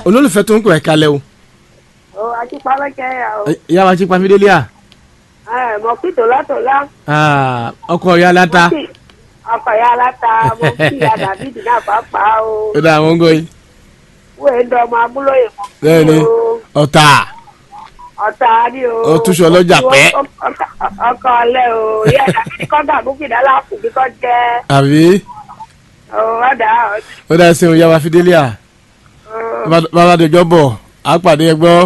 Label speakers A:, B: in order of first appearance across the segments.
A: olólùfẹ́ tó ń pè é kalẹ̀ o
B: ó ajípalẹ́kẹ́ yà ó.
A: ìyá wa ti pa fídélì à
B: ẹ mọ kí tòlátòlá.
A: ọkọ ìyá aláta
B: mo kí ọkọ̀ ya aláta mo kí ìyá dàbídì náà pàápàá o.
A: ó dá àwọn ń gọ́ yìí
B: wọ́n èé dán ọmọ abúlóyè mọ́.
A: bẹ́ẹ̀ ni ọ̀tà
B: ọ̀tá ni o.
A: Ó túṣu ọlọ́jà pẹ́.
B: ọkọ̀ ọ̀lẹ́ o ìyá dàbídì kọ́ gà búkìdá láàpù bí kò jẹ́
A: àbí
B: ọ̀dà
A: ó dá ẹsẹ̀ ìyá wa fídélì à bàbá àdéjọ́ bọ̀ á pàdé ẹgbọ́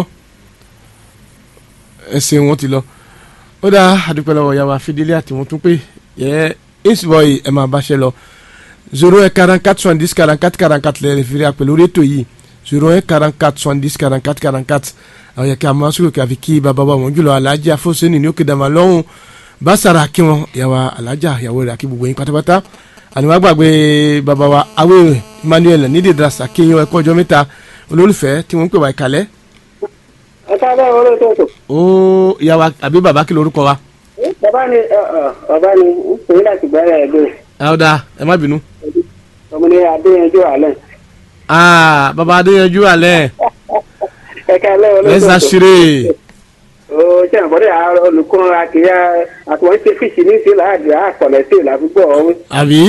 A: ẹsẹ̀ wọn ti lọ ó dá àdúpẹ́ lọ́wọ́ ìyá wa fídélì àti wọn tún pé yẹ ìsìbọ̀yì ẹ̀ máa bá ṣe lọ zero un quarante quatre soixante dix quarante quatre quarante quatre lẹ́yìn fi rí àpè lórí ètò yìí zero un quarante quatre soixante dix quarante quatre quarante quatre àwọn yẹ kí a máa sọ̀rọ̀ kí a fi kí bàbá wa wọn jùlọ alájà fọ́sẹ́nì ní òkè dàmà lọ́hùn bàṣàrà kí wọn ìyàwó alájà ìyàwó rẹ̀ àkí gbogbo yín pátápátá àníwá gbàgbé bàbá wa awé emmanuel nídìí drasa kí yín ẹ̀kọ́ ọjọ́ mẹ́ta olólùfẹ́ tí wọ́n ń pè wá ìkàlẹ́
C: ẹ káàbọ̀ wọlé tóòtò.
A: ó ìyàwó àbí bàbá kí lorúkọ wa.
C: bàbá ni bàbá ni ń pè é láti gbẹ́rẹ́ ẹgbẹ́
A: àwòdà ẹ má bínú.
C: ọmọ ní adéyanjú alẹ́.
A: Ah, bàbá adéyanjú alẹ́
C: ẹ káàlẹ́ wọlé
A: lẹ́sà
C: tóòtò.
A: ṣeré
C: ó jẹ́ àbọ̀dé àárọ̀ olùkọ́ akíyà àtúwọ̀n ṣe fíṣì ní ìṣẹ̀lẹ̀ àdìrà àpọ̀lẹ̀ sí ìlà púpọ̀ ọ̀hún.
A: àbí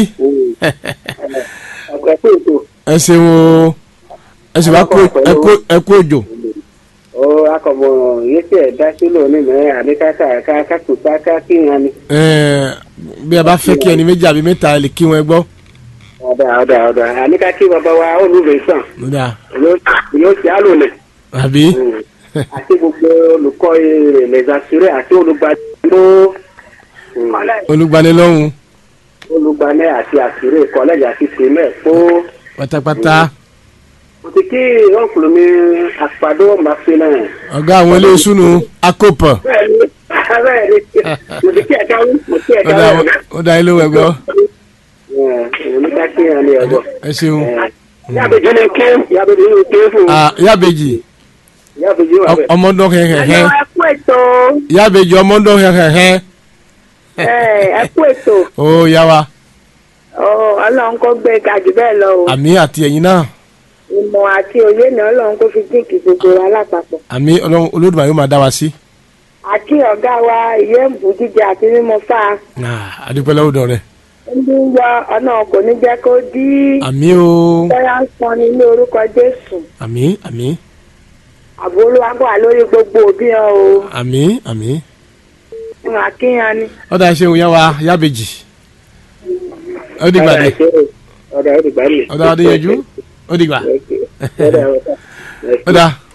C: ọ̀pẹ̀ tó ètò
A: ẹ ṣeun o ẹ sì wá kú ẹ kú- ẹ kú òjò.
C: ó akọ̀bọ̀ yìí tí ẹ̀ dá sílò ní mẹ́rin àdékátà kákàtúntà kákìyàn ni.
A: Ẹ, bí a bá fẹ́ kí ẹni méjì àbí mẹ́ta ẹ lè kí wọn gbọ́.
C: ọ̀dà ọ̀dà ọ̀dà àníkà kí bàbá wa olùbẹ̀ sàn
A: Ó dáa.
C: yóò ṣe àlòlẹ̀.
A: àbí
C: àti gbogbo olùkọ́ lẹ́sàsúrẹ́ àti olùgbàdúró
A: olùgbanilọ́hùn
C: olùgbanẹ́ àti àsúrẹ́ kọ́lẹ́jì àti tèmẹ́ kó
A: pátápátá
C: mo ti kí ọ̀nkùnrin mi àpàdé màfínà.
A: ọ̀gá àwọn ilé ìsúnú akópọ̀
C: bẹ́ẹ̀ni bẹ́ẹ̀ni mo ti kí ẹ̀ka wí mo ti
A: ó
C: ẹ̀ka
A: dáa
C: wí.
A: ó dáa ilé ìwẹ̀ gbọ́
C: mo ní ká kí ẹni ẹ̀gbọ́.
A: ẹ ṣeun.
C: yàbẹ̀jì ni ké yàbẹ̀jì ni ké fún
A: Ah, yábèjì
C: yàbẹ̀jì wà bẹ́ẹ̀.
A: ọmọdún hẹhẹhẹ
B: ẹ kú ètò
A: yábèjì ọmọdún hẹhẹhẹ
B: ẹ kú ètò
A: ó yá wa
B: ọlọ́run kó gbé ga jù bẹ́ẹ̀ lọ o
A: àmì àti ẹ̀yin náà
B: ìmọ̀ àti òye náà ọlọ́run kó fi jíǹkì gbogbo wa lápapọ̀
A: àmì Ọlọ́run Olódùmarè yóò máa dá wa sí.
B: àti ọ̀gá wa ìyẹ́ ń bù jíjẹ àti mímọ fà á
A: Ah, adúpẹ́ lọ́wọ́ dọ̀ rẹ̀
B: ń bí ń yọ ọ̀nà kò ní jẹ́ kó dí
A: àmì o
B: bẹ́ẹ̀ ń sọ ní ilé orúkọ jésù
A: àmì àmì
B: àbò olúwa kó wà lórí gbogbo òbí hàn o
A: àmì àmì
B: ń àkíyàn ni.
A: ọ̀dà ìṣeun yá wa yábèjì ó dìgbà dé
C: ọ̀dà ọ̀dà ìgbà ni.
A: ọ̀dà adéyanjú ó dìgbà
C: ọ̀dà ọ̀dà.
A: ọ̀dà